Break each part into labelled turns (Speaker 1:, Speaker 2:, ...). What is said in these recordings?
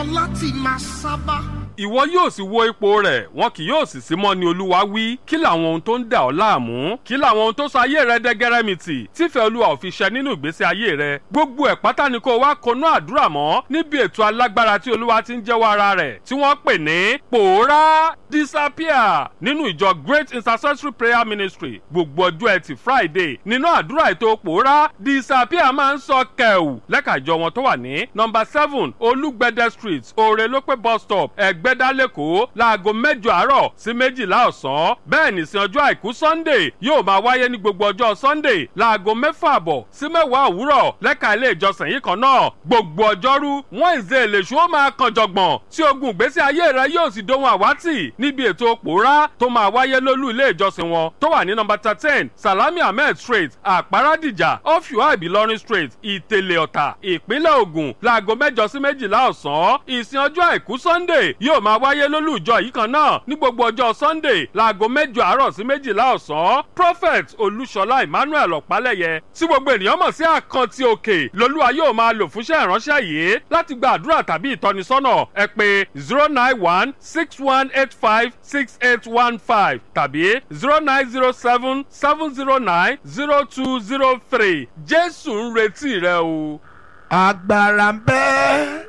Speaker 1: láti máa sábà.
Speaker 2: ìwọ yóò sì wo ipò rẹ̀ wọn kì yóò sì sí mọ́ ni olúwa wí kí làwọn ohun tó ń dà ọ́ láàmú kí làwọn ohun tó sọ ayé rẹ dẹ́gẹ́rẹ́mìtì tífẹ̀ẹ́ olúwa ò fi ṣẹ nínú ìgbésí ayé rẹ gbogbo ẹ̀ pátá ni kó wá konú àdúrà mọ́ níbi ètò alágbára tí olúwa ti ń jẹ́wọ́ ara rẹ̀ tí wọ́n pè ní pòórá disappear nínú ìjọ great intercessory prayer ministry gbogbo ọjọ́ ẹtì friday nínú àdúrà ètò pòórá disappear máa ń sọ kẹ̀wù lẹ́ka ìjọ wọn tó wà ní nọmba seven olúgbẹ̀dẹ street òrèlópé bus stop ẹ̀gbẹ́dá lẹ́kọ̀ọ́ láago mẹ́jọ àárọ̀ sí méjìlá ọ̀sán bẹ́ẹ̀ ní sin ọjọ́ àìkú sunday yóò máa wáyé ní gbogbo ọjọ́ sunday láago mẹ́fà àbọ̀ sí mẹ́wàá òwúrọ̀ lẹ́ka ilé ìjọsìn yìí kan náà gbogbo ọjọ́rú wednesday lèṣu ó máa kan jọ̀gbọ̀n tí ogun ìgbésí ayé rẹ yóò sì dohun àwátì níbi ètò pòórá tó máa wáyé lólú ilé ìjọsìn wọn tó wà ní nọmba thirteen salami ahmed street àpárádìjà ọ̀fíwá ìbílọ́rin street ìtẹ̀lẹ̀ ọ̀tà ìpínlẹ̀ ògùn láago mẹ́jọ sí méjìlá ọ̀sán ìsìn ọjọ́ àìkú sunday yóò máa wáyé lólú ìjọ yìí kan náà ní gbogbo ọjọ́ sunday láago mẹ́jọ àárọ̀ sí méjìlá ọ̀sán prophet olúṣọlá emmanuel ọ̀pálẹ̀yẹ tí gbogbo ènìyàn mọ̀ sí àkántì òkè lolúwa yóò máa lò fúnṣẹ́ ìránṣẹ́ yìí láti gba àdúrà tàbí ìtọ́nisọ́nà ẹ pé zero nine one six one eight five six eight one five tàbí zero nine zero seven seven zero nine zero two zero three jésù ń retí rẹ o.
Speaker 1: agbára ń bẹ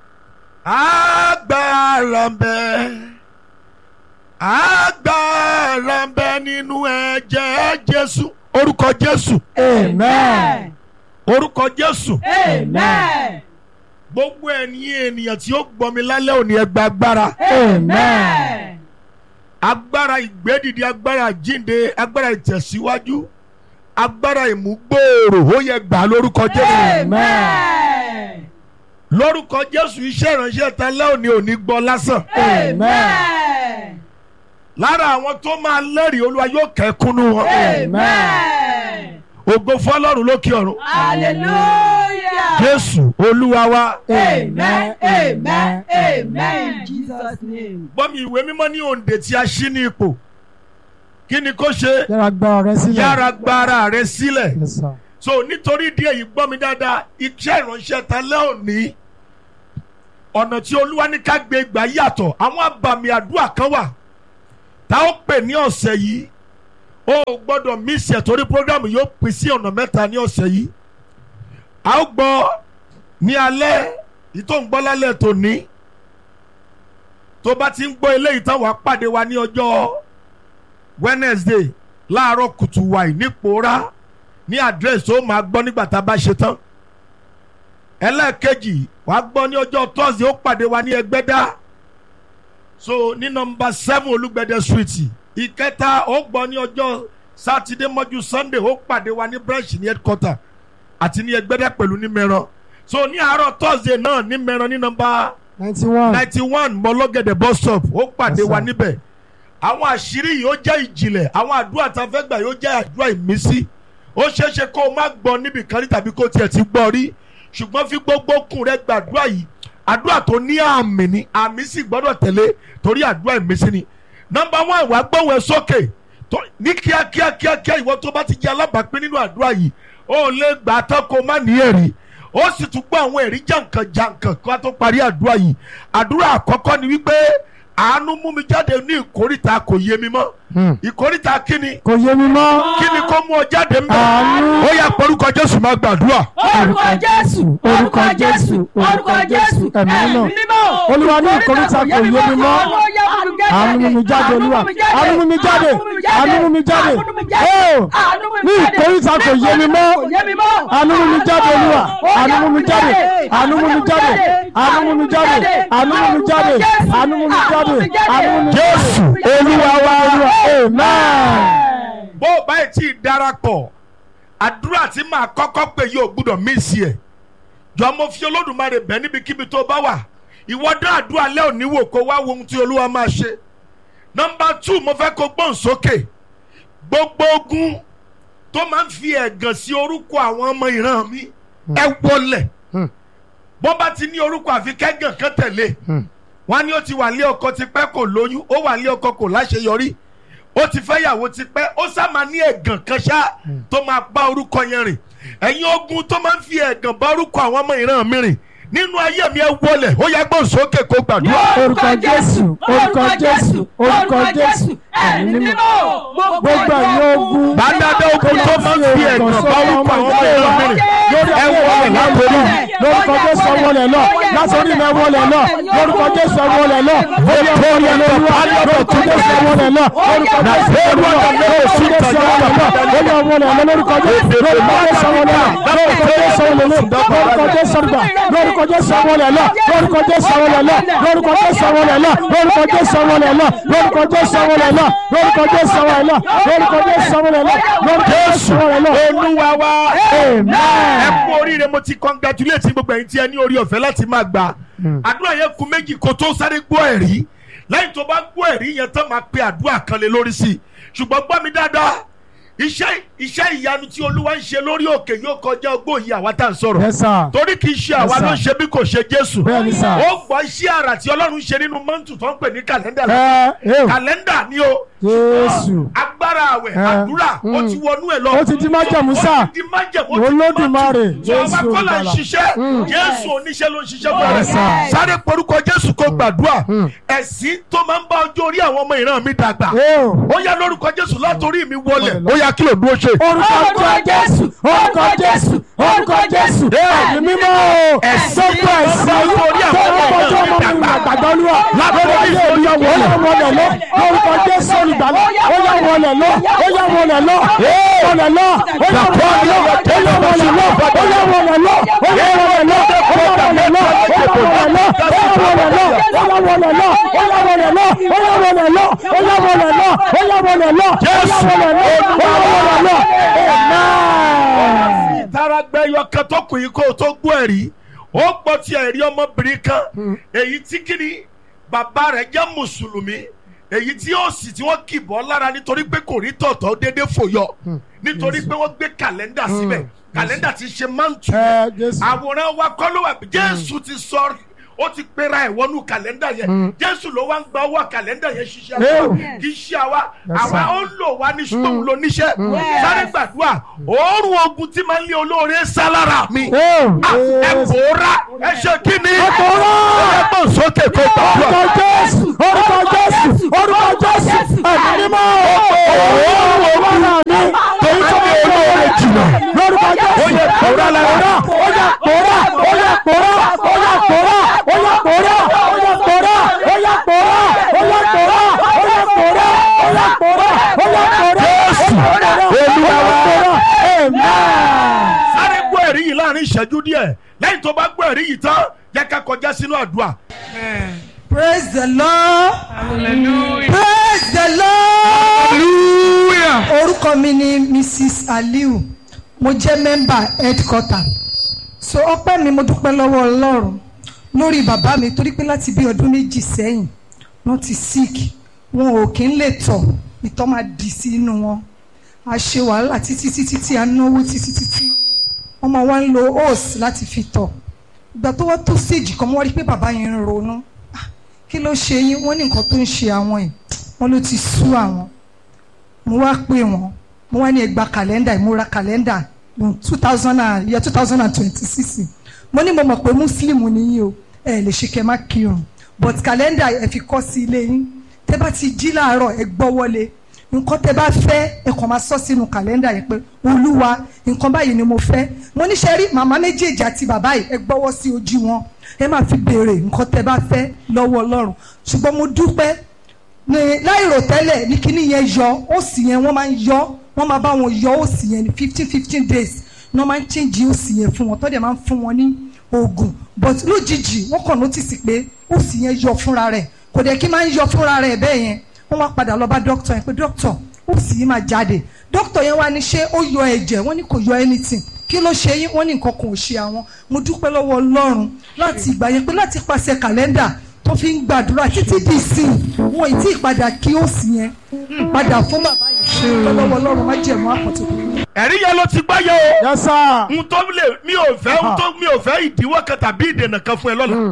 Speaker 1: agbára ń bẹ agbára ń bẹ nínú ẹ̀jẹ̀ jésù orúkọ jésù
Speaker 3: Amen.
Speaker 1: orúkọ jésù
Speaker 3: Amen.
Speaker 1: gbogbo ẹ̀yin ènìyàn tí ó gbọ́ mi lálẹ́ òní ẹ gba agbára
Speaker 3: Amen.
Speaker 1: agbára ìgbédìde agbára jíǹde agbára ìtẹ̀síwájú agbára ìmúgbòòrò ó yẹ gbà lórúkọ jésù
Speaker 3: Amen.
Speaker 1: lórúkọ jésù iṣẹ́ ìránṣẹ́ ta lẹ́ òní òní gbọ́ lásán
Speaker 3: Amen.
Speaker 1: lára àwọn tó máa lẹ́rìí olúwa yóò kẹ́kúnnú wọn
Speaker 3: Amen.
Speaker 1: ògo fọlọ́run lókè ọ̀run
Speaker 3: Hallelujah.
Speaker 1: jésù olúwa wa
Speaker 3: Amen. Amen. Amen. In Jesus' name.
Speaker 1: gbọ́mi ìwé mímọ́ ní òǹdè tí a ṣí ní ipò kí ni kó ṣe
Speaker 4: yára gba ọ̀rẹ́ sílẹ̀.
Speaker 1: yára gbára rẹ sílẹ̀
Speaker 4: Yes, sir.
Speaker 1: so nítorí díẹ̀ yìí gbọ́ mi dáadáa iṣẹ́ ìránṣẹ́ ta lẹ́ òní ọ̀nà tí olúwa ní ká gbé gbà yàtọ̀ àwọn àbàmì àdúrà kan wà tá ó pè ní ọ̀sẹ̀ yìí ó gbọ́dọ̀ mísì ẹ̀ torí programu yóò pín sí ọ̀nà mẹ́ta ní ọ̀sẹ̀ yìí a ó gbọ́ ní alẹ́ yìí tó ń gbọ́ lálẹ́ tòní tó bá ti ń gbọ́ eléyìí tán wàá pàdé wa ní ọjọ́ Wednesday láàárọ̀ kùtù wàì ní pòórá ní àdírẹ́sì tó máa gbọ́ nígbà tá a bá ṣe tán ẹlẹ́ẹ̀kejì wàá gbọ́ ní ọjọ́ Thursday ó pàdé wa ní ẹgbẹ́dá so ní nọmba seven olúgbẹ̀dẹ street ìkẹta ó gbọ́ ní ọjọ́ sátidé mọ́jú sunday ó pàdé wa ní branch ní headquarter àti ní ẹgbẹ́dá pẹ̀lú ní mẹ́ran so ní àárọ̀ thursday náà ní mẹ́ran ní nọmba
Speaker 4: ninety one.
Speaker 1: ninety one mọ́lọ́gẹ̀dẹ̀ bus stop ó pàdé
Speaker 4: Yes,
Speaker 1: wa
Speaker 4: sir.
Speaker 1: níbẹ̀ àwọn àṣírí yìí ó jẹ́ ìjìnlẹ̀ àwọn àdúrà tá a fẹ́ gbà yóò jẹ́ àdúrà ìmísí ó ṣeé ṣe kó o má gbọ́ níbì kan rí tàbí kó o tiẹ̀ ti gbọ́ rí ṣùgbọ́n fi gbogbo kùn rẹ gbàdúrà yìí àdúrà tó ní àmì ni àmì sì gbọ́dọ̀ tẹ̀lé torí àdúrà ìmísí ni nọmba one wàá gbóhùn ẹ sókè tó- ní kíákíá kíákíá ìwọ tó bá ti jẹ́ alábàápín nínú àdúrà yìí ó lè gbà tán kó má ní ẹ̀rí ó sì tún gbọ́ àwọn ẹ̀rí jàǹkàn jàǹkàn kó a tó parí àdúrà yìí àdúrà àkọ́kọ́ ni wípé àánú mú mi jáde ní ìkórìtà kò yé mi mọ́
Speaker 4: Hmm.
Speaker 1: ìkórìtà kíni
Speaker 4: kò yé mi mọ́.
Speaker 1: kíni kó mú ọ jáde ń bẹ̀
Speaker 4: Àánú.
Speaker 1: ó yá porúkọ Jésù máa gbàdúrà
Speaker 3: Orúkọ Jésù. Orúkọ Jésù. Orúkọ Jésù.
Speaker 4: Ẹ̀mí mímọ́.
Speaker 3: mímọ́.
Speaker 4: Olúwa ní ìkóríta kò yé mi mọ́. Àánú mú mi jáde, Olúwa. Àánú mú mi jáde. Àánú mú mi jáde. Ó, ní ìkóríta kò yé mi mọ́. Àánú mú mi jáde, Olúwa. Àánú mú mi jáde. Àánú mú mi jáde. Àánú mú mi jáde. Àánú mú mi jáde. Àánú mú mi jáde. Àánú mú mi jáde.
Speaker 1: Jésù Olúwa wa
Speaker 4: Olúwa. Amen.
Speaker 1: bó o báyìí tí ì darapọ̀ àdúrà tí màá kọ́kọ́ pè yóò gbúdọ̀ mísì ẹ̀ jọ mo fi olódùmarè bẹ̀ níbikíbi tó bá wà ìwọ dá àdúrà lẹ́ òní wò kó wá wo ohun tí olúwa máa ṣe nọmba two mo fẹ́ kó gbọ́n sókè gbogbo ogun tó máa ń fi ẹ̀gàn sí orúkọ àwọn ọmọ ìran mi ẹ wọlẹ̀
Speaker 4: Hmm.
Speaker 1: bó bá ti ní orúkọ àfi kẹ́gàn kan tẹ̀lé
Speaker 4: Hmm.
Speaker 1: wọn ní ó ti wà lé ọkọ tipẹ́ kò lóyún ó wà lé ọkọ kò láṣeyọrí ó ti fẹ́ yàwó tipẹ́ ó sá máa ní ẹ̀gàn kan ṣá tó máa bá orúkọ yẹn rìn ẹ̀yin ogun tó máa ń fi ẹ̀gàn bá orúkọ àwọn ọmọ ìran mi rìn nínú ayé mi ẹ wọlẹ̀ ó yá gbọ́n sókè kó gbàdúrà.
Speaker 4: orúkọ jésù orúkọ jésù orúkọ jésù ẹ̀mí mímọ́ gbogbo ẹ̀yin ogun
Speaker 1: bàdàdà ogun tó máa ń fi ẹ̀gàn bá orúkọ àwọn ọmọ ìran mi rìn ẹ wọlẹ̀ látòrí.
Speaker 4: lórúkọ jésù ẹwọlẹ̀ lọ látòrí mi ẹwọlẹ̀ lọ lórúkọ jésù ẹwọlẹ̀ lọ lórí ẹwọlẹ̀ lọ lórúkọ jésù ẹwọlẹ̀ lọ lórúkọ jésù ẹwọlẹ̀ lọ lórúkọ jésù ẹwọlẹ̀ lọ lórí ẹwọlẹ̀ lọ lórúkọ jésù lórúkọ jésù ẹwọlẹ̀ lọ lórúkọ jésù ẹwọlẹ̀ lọ lórúkọ jésù ẹwọlẹ̀ lórúkọ jésù ẹwọlẹ̀ lọ lórúkọ jésù ẹwọlẹ̀ lọ lórúkọ jésù ẹwọlẹ̀ lọ lórúkọ jésù ẹwọlẹ̀ lọ lórúkọ jésù ẹwọlẹ̀ lọ lórúkọ jésù ẹwọlẹ̀ lọ lórúkọ jésù ẹwọlẹ̀ lọ lórúkọ jésù ẹwọlẹ̀ lọ.
Speaker 1: olúwa wa
Speaker 4: Amen.
Speaker 1: ẹ kú oríire mo ti congratulate gbogbo ẹ̀yin tí ẹ ní orí ọ̀fẹ́ láti máa gbà àdúrà yẹn kù méjì kó tó sáré gbọ́ ẹ̀rí lẹ́yìn tó bá gbọ́ ẹ̀rí yẹn tán máa pe àdúrà kan lé lórí sí i ṣùgbọ́n gbọ́ mi dáadáa iṣẹ́ iṣẹ́ ìyanu tí olúwa ń ṣe lórí òkè yóò kọjá ọgbọ́n yìí àwa tá à ń sọ̀rọ̀
Speaker 4: Yes, sir.
Speaker 1: torí kì í ṣe àwa
Speaker 4: Yes,
Speaker 1: ló ń
Speaker 4: sir.
Speaker 1: ṣe bí kò ṣe jésù
Speaker 4: Bẹ́ẹ̀ni, sir.
Speaker 1: ó gbọ́ iṣẹ́ àrà tí ọlọ́run ṣe nínú mọ́ǹtù tó ń pè ní kàlẹ́ndà
Speaker 4: ẹ ẹ
Speaker 1: kàlẹ́ndà ni o
Speaker 4: jésù
Speaker 1: agbára àwẹ̀
Speaker 4: Eh,
Speaker 1: àdúrà ó
Speaker 4: mm.
Speaker 1: ti wọnú ẹ̀ lọ.
Speaker 4: Ó ti di májẹ̀mú
Speaker 1: Ó
Speaker 4: sáà.
Speaker 1: ti di májẹ̀mú. ó ti di
Speaker 4: Olódùmarè,
Speaker 1: májẹ̀mú. Sọ
Speaker 4: Jésù
Speaker 1: àwa kọ́ là ń
Speaker 4: Olùgbàlà.
Speaker 1: ṣiṣẹ́
Speaker 4: Mm.
Speaker 1: jésù oníṣẹ́ ló ń ṣiṣẹ́ fún
Speaker 4: Yes,
Speaker 1: ẹ.
Speaker 4: sir.
Speaker 1: sáré porúkọ jésù kó gbàdúrà
Speaker 4: Mm.
Speaker 1: ẹ̀sìn tó máa ń bá ọjọ́ orí àwọn ọmọ ìran mi dàgbà.
Speaker 4: ẹ o.
Speaker 1: ó yá lórúkọ jésù látòrí mi wọlẹ̀ ó yá kí ló dúró ṣe.
Speaker 4: orúkọ jésù orúkọ jésù orúkọ jésù ẹ̀mí mímọ́ o
Speaker 1: Ẹ̀sìn
Speaker 4: gbogbo ẹ̀sìn ayé
Speaker 1: lórí àwọn
Speaker 4: tó ń
Speaker 1: ọmọ
Speaker 4: kọjú ọmọ mi
Speaker 1: ìdàgbà.
Speaker 4: àgbàdo olúwa
Speaker 1: Lábẹ́
Speaker 4: lórí ayé olúwa wọlé wọlé lọ orúkọ jésù olùgbàlà ó yá wọlé lọ ó yá wọlé lọ wọlé lọ ó yá wọlé lọ ó yá wọlé lọ ó yá wọlé lọ ó yá wọlé lọ ó yá wọlé lọ ó yá wọlé lọ ó yá wọlé lọ ó yá wọlé lọ ó yá wọlé lọ ó yá wọlé lọ ó yá wọlé lọ ó yá wọlé lọ ó yá wọlé lọ ó yá wọlé lọ amen.
Speaker 1: ìtara gbẹyọ kan tó kù yìí kó o tó gbọ́ ẹ̀rí ó gbọ́ ti ẹ̀rí ọmọbìnrin kan èyí tí kìíní bàbá rẹ̀ jẹ́ mùsùlùmí èyí tí ó sì tí wọ́n kì bọ́ lára nítorí pé kò rí tọ̀tọ̀ déédéé fòyọ nítorí pé wọ́n gbé kàlẹ́ndà síbẹ̀ kàlẹ́ndà ti ṣe máǹtù
Speaker 4: Ẹ, Jésù.
Speaker 1: àwòrán wa kọ́ ló wà jésù ti sọ ó ti pera ẹ̀ wọnú kàlẹ́ndà yẹn jésù ló wá ń gba owó kàlẹ́ndà yẹn ṣiṣẹ́
Speaker 4: Ew.
Speaker 1: àwa kì í ṣe àwa
Speaker 4: Yes,
Speaker 1: àwa
Speaker 4: sir.
Speaker 1: ó ń lò wá ní ṣùgbọ́n òun ló níṣẹ́ sáré gbàdúrà òórùn ogun tí máa ń lé olóore sá lára mi
Speaker 4: Ew.
Speaker 1: Ah, ẹ pòórá ẹ ṣe kí ni
Speaker 4: Ẹ pòórá.
Speaker 1: ẹ bọ̀ sókè kó gbàdúrà
Speaker 4: orúkọ jésù orúkọ jésù orúkọ jésù ẹ̀mí mímọ́ òórùn ogun náà mi
Speaker 1: torí tó ní olóore jìnnà
Speaker 4: lórúkọ jésù
Speaker 1: Ó yẹ pòórá lára.
Speaker 4: ó yẹ pòórá ó yẹ pòórá ó yẹ pòórá ó yẹ pòórá ó yẹ pòórá ó yẹ pòórá ó yẹ pòórá ó yẹ pòórá ó yẹ pòórá ó yẹ pòórá
Speaker 1: Jésù, Olúwa wa.
Speaker 4: amen.
Speaker 1: sáré gbọ́ ẹ̀rí yìí láàrin ìṣẹ́jú díẹ̀ lẹ́yìn tó bá gbọ́ ẹ̀rí yìí tán jẹ́ ká kọjá sínú àdúrà
Speaker 3: Praise the Lord. Praise the Lord. Orúkọ mi ni Mrs. Aliu. Mo jẹ́ mẹ́mbà headquarter. So ọpẹ́ mi mo dúpẹ́ lọ́wọ́ Ọlọ́run lórí bàbá mi torí pé láti bí ọdún méjì sẹ́yìn wọ́n ti sick. Wọn ò kí ń lè tọ̀ ìtọ̀ máa dì sí inú wọn. A ṣe wàhálà títí títí tí a náwó títí títí. Wọ́n máa wá ń lo hose láti fi tọ̀. Ìgbà tó wá tó stage kan mo wá rí i pé bàbá yẹn ń ronú kí ló ṣe yín wọ́n ní nǹkan tó ń ṣe àwọn yìí wọ́n ló ti sú àwọn mo wá pè wọ́n mo wá ní ẹ gba kàlẹ́ndà mo ra kàlẹ́ndà two thousand and year two thousand and twenty six mo ní mo mọ̀ pé muslim nìyí o ẹ lè ṣe kẹ́ má kírun but kàlẹ́ndà ẹ fi kọ́ sí ilé yín tẹ́ bá ti jí láàárọ̀ ẹ gbọ́ wọlé nǹkan tẹ́ bá fẹ́ ẹ kàn máa sọ sínú kàlẹ́ndà yẹn pé olúwa nǹkan báyìí ni mo fẹ́ mo ní ṣe rí màmá méjèèjì àti bàbá yìí ẹ gbọ́wọ́ sí ojú wọn ẹ máa fi béèrè nǹkan tẹ́ bá fẹ́ lọ́wọ́ ọlọ́run ṣùgbọ́n mo dúpẹ́ ní láìrò tẹ́lẹ̀ ní kíní yẹn yọ òsì yẹn wọ́n máa ń yọ wọ́n máa bá wọn yọ òsì yẹn ní fifteen fifteen days ní wọ́n máa ń change òsì yẹn fún wọn tọ́jà máa ń fún wọn ní oògùn but lójijì wọ́n kàn notice pé òsì yẹn yọ fúnra rẹ̀ kò dẹ̀ kí máa ń yọ fúnra rẹ̀ bẹ́ẹ̀ yẹn wọ́n wá padà lọ bá dókítà yẹn pé dókítà òsì yìí máa jáde dókítà yẹn wá ní ṣé ó yọ ẹ̀jẹ̀ wọ́n ní kò yọ anything kí ló ṣe yín wọ́n ní nǹkan kan ò ṣe àwọn mo dúpẹ́ lọ́wọ́ ọlọ́run láti ìgbà yẹn pé láti pàṣẹ kàlẹ́ndà tó fi ń gbàdúrà títí di ìsìn wọn ì tí ì padà kí ó sì yẹn padà fún bàbá yìí dúpẹ́ lọ́wọ́ ọlọ́run má jẹ̀mú àpọ̀tò.
Speaker 1: ẹ̀rí yẹn ló ti gbáyé o
Speaker 4: yes sir.
Speaker 1: n tó lè mi ò fẹ́ n tó mi ò fẹ́ ìdíwọ́ kan tàbí ìdènà kan fún ẹ lọ́la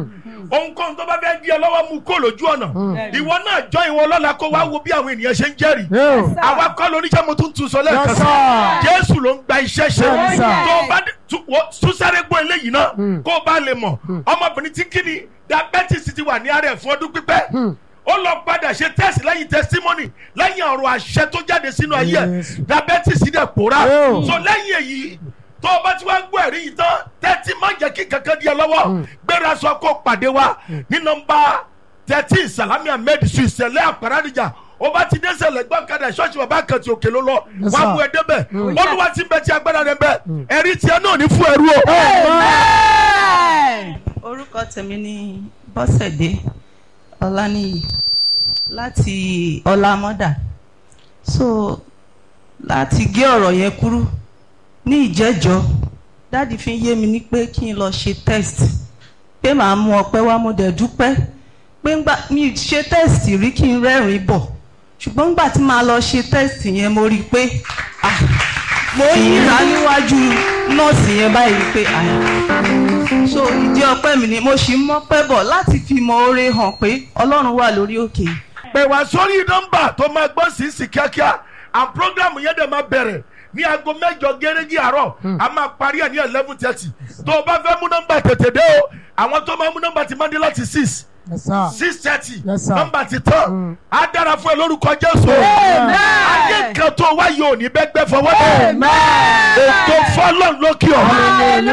Speaker 1: ohunkóhun tó bá fẹ́ di ẹ lọ́wọ́ mú kó lójú ọ̀nà ìwọ náà jọ ìwọ lọ́la kó wá wo bí àwọn ènìyàn ṣe ń jẹ́rìí
Speaker 4: Yóò.
Speaker 1: àwa kọ́ lóníṣẹ́ mo tún tún sọ lẹ́ẹ̀kan
Speaker 4: Yes,
Speaker 1: sí
Speaker 4: sir.
Speaker 1: jésù ló ń gba iṣẹ́ ṣe
Speaker 4: Yes, sir.
Speaker 1: tó o bá dé- tú- wo- tún sáré gbọ́ eléyìí náà kó o bá lè mọ̀ ọmọbìnrin tí kíni diabetes ti wà ní ara ẹ̀ fún ọdún pípẹ́ ó lọ padà ṣe test lẹ́yìn testimony lẹ́yìn ọ̀rọ̀ àṣẹ tó jáde sínú ayé ẹ̀
Speaker 4: Yes.
Speaker 1: diabetes dẹ̀ pòórá
Speaker 4: Oh.
Speaker 1: so lẹ́yìn èyí tó o bá ti wá gbọ́ ẹ̀rí yìí tán tẹ́tí má jẹ́ kí kankan di ẹ lọ́wọ́ gbéra sọ kó pàdé wa ní nọmba thirteen salami ahmed su ìṣẹ̀lẹ̀ àpárádìjà o bá ti dé sẹlẹ̀ gbọ́kadà ṣọ́ọ̀ṣì bàbá kan ti òkè ló lọ
Speaker 4: Yes,
Speaker 1: wà á
Speaker 4: sir.
Speaker 1: mú ẹ débẹ̀ olúwa ti bẹ ti agbára rẹ bẹ ẹ̀rí tiẹ̀ náà ní fún ẹrú o.
Speaker 5: orúkọ tèmi ni bọ́sẹ̀dé ọláníyì láti ọlámọ́dà so láti gé ọ̀rọ̀ yẹn kúrú ní ìjẹ́jọ́ dáàdi fi ń yé mi ní pé kí n lọ ṣe test pé màá mú ọpẹ́ wá mo dẹ̀ dúpẹ́ pé ńgbà mi ì ṣe test rí kí n rẹ́rìn-ín bọ̀ ṣùgbọ́n ńgbà tí màá lọ ṣe test yẹn mo rí i pé ah, mo yíra níwájú nọ́ọ̀sì yẹn báyìí pé ah, so ìdí ọpẹ́ mi ni mo sì ń mọ́pẹ́ bọ̀ láti fi mọ oore hàn pé ọlọ́run wà lórí òkè yìí.
Speaker 1: pè wá sórí nọmba tó máa gbọ́ sí sí kíákíá and program yẹn dẹ̀ máa bẹ̀rẹ̀ ní aago mẹ́jọ gẹ́rẹ́gì àárọ̀ a máa parí ẹ̀ ní eleven thirty tó o bá fẹ́ mú nọmba tètè dé o àwọn tó máa mú nọmba ti máa dé láti six
Speaker 4: Yes, sir.
Speaker 1: six thirty
Speaker 4: Yes, sir.
Speaker 1: nọmba ti tán á dára fún ẹ lórúkọ jésù ayé kan tó wáyé òní bẹ́gbẹ́ fọwọ́ dé ètò fọlọ́n lókè ọ̀run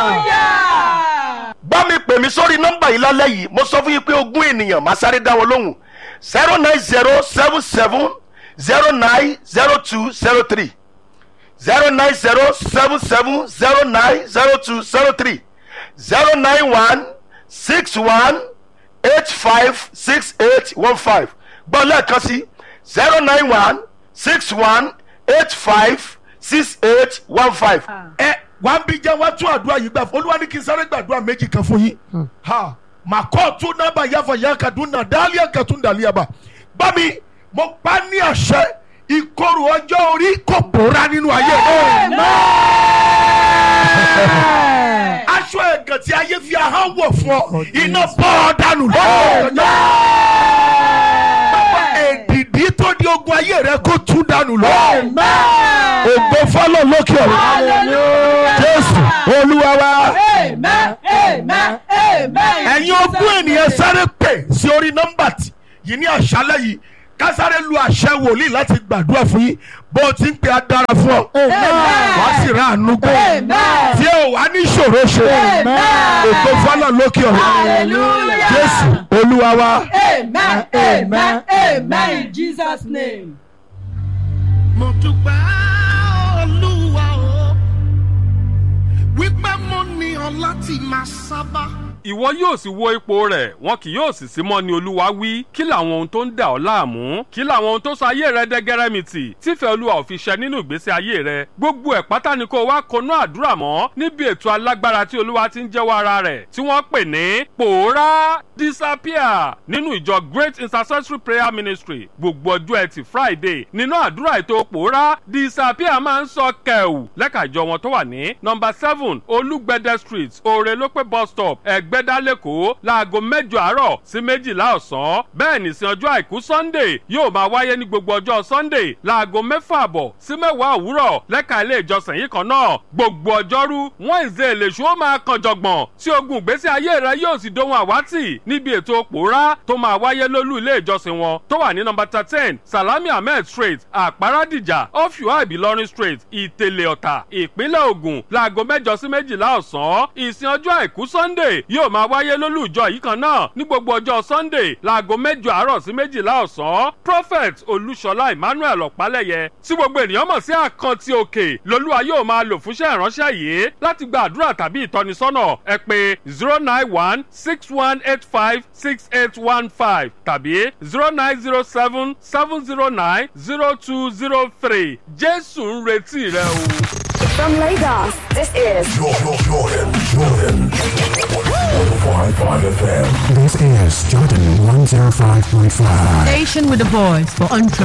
Speaker 1: bá mi pè mí sórí nọ́mbà yìí lálẹ́ yìí mo sọ fún yín pé ogún ènìyàn máa sáré dá wọn lóhùn zero nine zero seven seven zero nine zero two zero three zero nine zero seven seven zero nine zero two zero three zero nine one six one eight five six eight one five gbọ́ lẹ́ẹ̀kan sí zero nine one six one eight five six eight one five. ẹ wà á bí jẹ́ wá tún àdúrà yìí gbà fún olúwa ní kí n sáré gbàdúrà méjì kan fún yín ha mà kọ́ tún nábà yáfa yá kaduna dálíà kẹtùn dàlíàbà bá mi mo pa ní àṣẹ ìkorò ọjọ́ orí kò bóra nínú ayé aṣọ ẹ̀gàn tí ayé fi ahọ́n wọ̀ fún ọ iná bọ́ ọ dànù lọ́wọ́ Bàbá èdìdí tó di ogun ayé rẹ kó tún dànù lọ́wọ́ ògbó fọlọ́ lókè ọ̀run jésù olúwa wa ẹ̀yin ogún ènìyàn sáré pè sí orí nọ́mbà tí yìí ní àṣálẹ́ yìí ká sáré lu àṣẹ wòlíì láti gbàdúrà fún yín bó o ti ń pè á dára fún ọ wàá sì rà àánú gbọ́ tí ò wá ní ìṣòro ṣe ògbó fọlọ́ lókè ọ̀run jésù olúwa wa.
Speaker 3: Amen. Amen. Amen. In Jesus' name.
Speaker 6: mo dúpẹ́ olúwa o wípé mo ní ọ láti máa sábà.
Speaker 2: ìwọ yóò sì wo ipò rẹ̀ wọn kì yóò sì sí mọ́ ni olúwa wí kí làwọn ohun tó ń dà ọ́ láàmú kí làwọn ohun tó sọ ayé rẹ dẹ́gẹ́rẹ́mìtì tífẹ̀ẹ́ olúwa ò fi ṣẹ nínú ìgbésí ayé rẹ gbogbo ẹ̀ pátá ni kó o wá konú àdúrà mọ́ níbi ètò alágbára tí olúwa ti ń jẹ́wọ́ ara rẹ̀ tí wọ́n pè ní pòórá disappear nínú ìjọ great intercessory prayer ministry gbogbo ọjọ́ ẹtì friday nínú àdúrà ètò pòórá disappear máa ń sọ kẹ̀wù lẹ́ka ìjọ wọn tó wà ní nọmba seven olúgbẹ̀dẹ street òrèlópé bus stop ẹ̀gbẹ́dá lẹ́kọ̀ọ́ láago mẹ́jọ àárọ̀ sí méjìlá ọ̀sán bẹ́ẹ̀ nìsín ọjọ́ àìkú sunday yóò máa wáyé ní gbogbo ọjọ́ sunday láago mẹ́fà àbọ̀ sí mẹ́wàá òwúrọ̀ lẹ́ka ilé ìjọsìn yìí kan náà gbogbo ọjọ́rú wednesday lèṣu ó máa kan jọ̀gbọ̀n tí ogun ìgbésí ayé rẹ yóò sì dohun àwátì níbi ètò pòórá tó máa wáyé lólú ilé ìjọsìn wọn tó wà ní nọmba thirteen salami ahmed street àpárádìjà ọ̀fíwá ìbílọ́rin street ìtẹ̀lẹ̀ ọ̀tà ìpínlẹ̀ ògùn láago mẹ́jọ sí méjìlá ọ̀sán ìsìn ọjọ́ àìkú sunday yóò máa wáyé lólú ìjọ yìí kan náà ní gbogbo ọjọ́ sunday láago mẹ́jọ àárọ̀ sí méjìlá ọ̀sán prophet olúṣọlá emmanuel ọ̀pálẹ̀yẹ tí gbogbo ènìyàn mọ̀ sí àkántì òkè lolúwa yóò máa lò fúnṣẹ́ ìránṣẹ́ yìí láti gba àdúrà tàbí ìtọ́nisọ́nà ẹ pé zero nine one six one eight five six eight one five tàbí zero nine zero seven seven zero nine zero two zero three jésù ń retí rẹ o.
Speaker 7: From Lagos, this is
Speaker 8: Jordan, Jordan, Jordan. 105.5 FM.
Speaker 9: This is Jordan 105.5.
Speaker 10: Station with a voice for entrepreneurs.